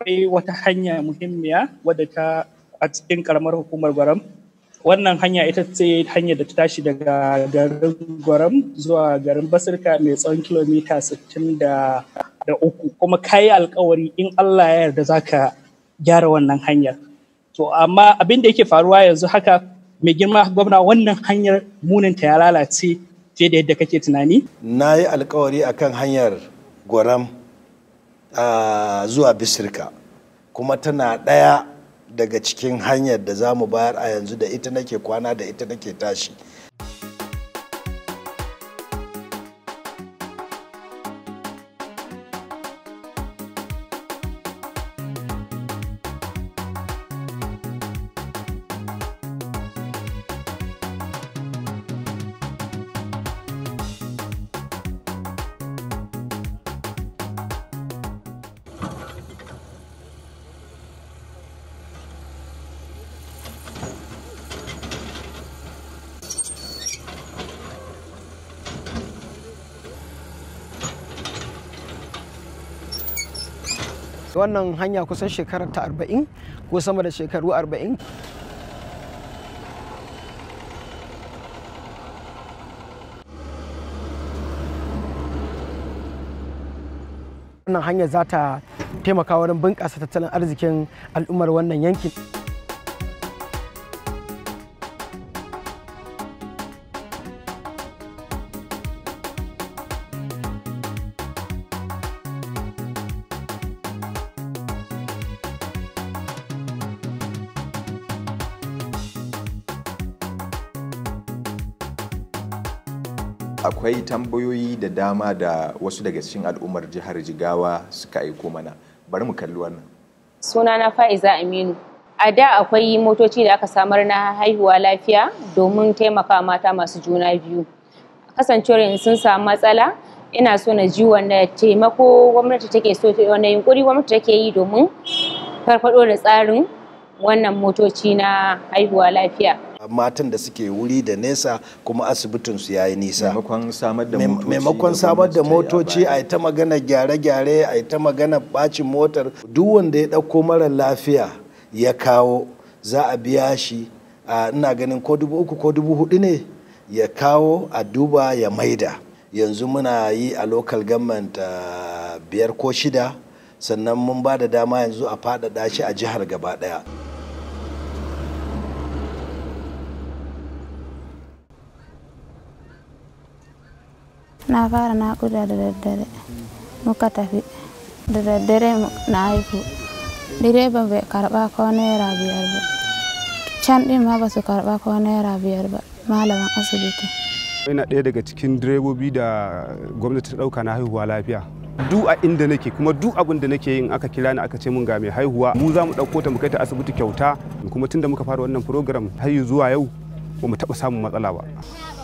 akwai wata hanya muhimmiya wadda ta a cikin karamar hukumar gwaram wannan hanya ita ce hanyar da ta tashi daga garin gwaram zuwa garin basirka mai tsawon kilomita 63 kuma kayi alkawari in allah ya yarda za ka gyara wannan hanyar to amma abin da yake faruwa yanzu haka mai girma gwamna wannan hanyar muninta ya lalace fiye da yadda kake tunani na yi alkawari akan hanyar gwaram zuwa bisirka kuma tana ɗaya daga cikin hanyar da za mu bayar a yanzu da ita nake kwana da ita nake tashi wannan hanya kusan shekarar ta 40 ko sama da shekaru 40 wannan hanya za ta taimaka wurin bunƙasa tattalin arzikin al'ummar wannan yankin akwai tambayoyi da dama da wasu daga cikin al'ummar jihar jigawa suka aiko mana bari mu kalli wannan sunana fa'iza aminu a da akwai motoci da aka samar na haihuwa lafiya domin taimaka mata masu juna biyu kasancewar in sun samu matsala ina so na ji wanda taimako gwamnati take so wanda yunkuri gwamnati take yi domin farfado da tsarin wannan motoci na haihuwa lafiya matan da suke wuri da nesa kuma asibitin su yayi nisa maimakon samar da motoci maimakon samar da motoci a ta magana gyare-gyare a ta magana bacin motar duk wanda ya ɗauko mara lafiya ya kawo za a biya shi ina ganin ko dubu uku ko dubu hudu ne ya kawo a duba ya maida yanzu muna yi a local government biyar ko shida sannan mun ba da dama yanzu a faɗaɗa shi a jihar gaba ɗaya na fara naƙuda da daddare muka tafi da daddare na haihu direba bai karɓa ko naira biyar ba can ɗin ma ba su karɓa ko naira biyar ba malaman asibiti ina ɗaya daga cikin direbobi da gwamnati ta ɗauka na haihuwa lafiya duk a inda nake kuma duk abin da nake yin aka kira ni aka ce mun ga mai haihuwa mu za mu ɗauko ta mu kai ta asibiti kyauta kuma tunda muka fara wannan program har zuwa yau ba mu taɓa samun matsala ba